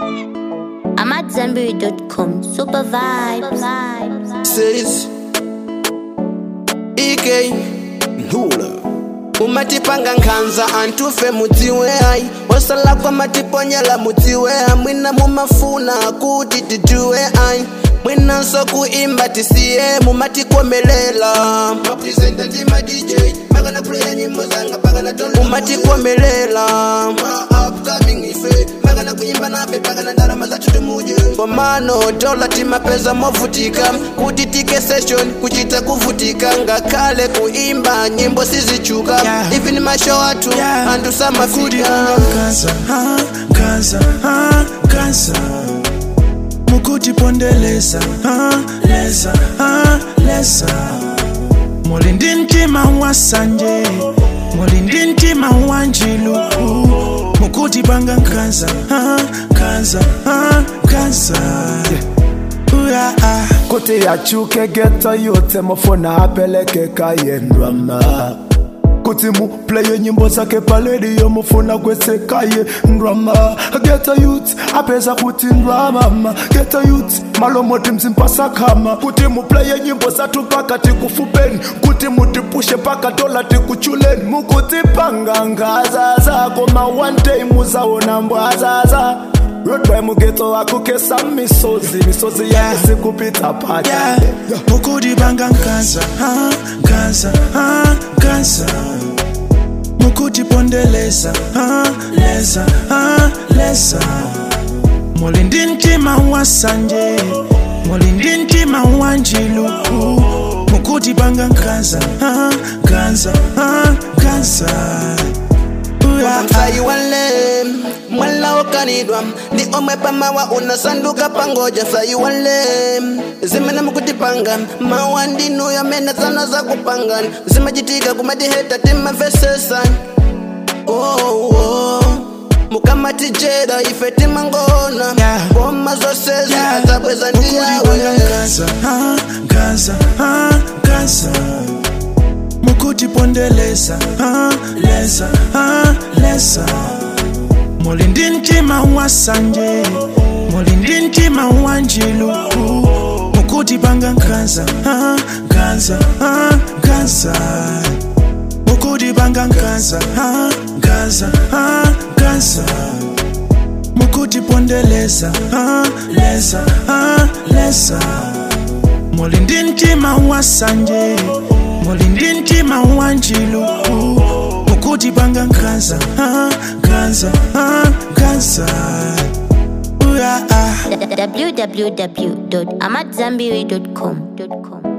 I'm at Zenberry.com. Super vibes. says EK Nhula umatipanga nkhanza antufe mudziwe ayi wasala kwa matiponyela mudziwe mwina mumafuna kuti tijuwe ayi mwinanso kuimba tisiye mumatikomelela umatikomelela komano dola timapeza movutika kuti tike session kuchita kuvutika ngakhale kuimba nyimbo sizichuka Yeah. ivi ni masho athu Yeah. anthu Kudi samafika kaza, ah, kaza, ah, kaza. Mukuti pondeleza, ah, leza, ah, leza. Mulindi mtima wa sanje, mulindi mtima wa njilu. Mukuti panga kaza, ah, kaza, ah, kaza. Uya, ah. kuti yachuke geto yote mafona apeleke kayendrama kuti mupleye nyimbo zake paledio mufuna kwesekaye ndrama geto youth apeza kuti ndramama geto youth malomoti mzimpasakama kuti mupleye nyimbo zatu paka tikufupeni kuti mutipushe paka dola tikuchuleni mukutipanga ngaza zako ma one day muzaona mbwazaza rodby mugeto wakukesa misozi misozi Yeah. yake sikupita pata Yeah, mukudi banga nkaza, ah, nkaza, ah, nkaza. Mukudi pondeleza, ah, leza, ah, leza. Mulindi mtima wa sanje, mulindi mtima wa njilu. Mukudi banga nkaza, ah, nkaza, ah, nkaza. Uya, ah. msayi wale mwala okanidwa ndi omwe pamawa unasanduka pangoja msayi wale zimene mukutipanga mawa ndinu yamene zana zakupanga zimachitika kumatiheta timamvesesa oh, oh. mukamatijera ife timangona Yeah. ngoma zosezi Yeah. adzabweza Mukudi banga ndiyawe nkaza, ah, nkaza, ah, nkaza. Mukuti pondeleza, ah, leza, ah, leza. Mulindi mtima wa sanje, mulindi mtima wa njilu. Mukuti banga nkaza, ah, nkaza, ah, nkaza. Mukuti banga nkaza, ah, nkaza, ah, nkaza. Mukuti pondeleza, ah, leza, ah, leza. Mulindi mtima wa sanje, mulindi mtima wa njilu. Mukuti banga nkaza, ah, nkaza, ah, nkaza. Uya, ah. www.amatzambiri.com.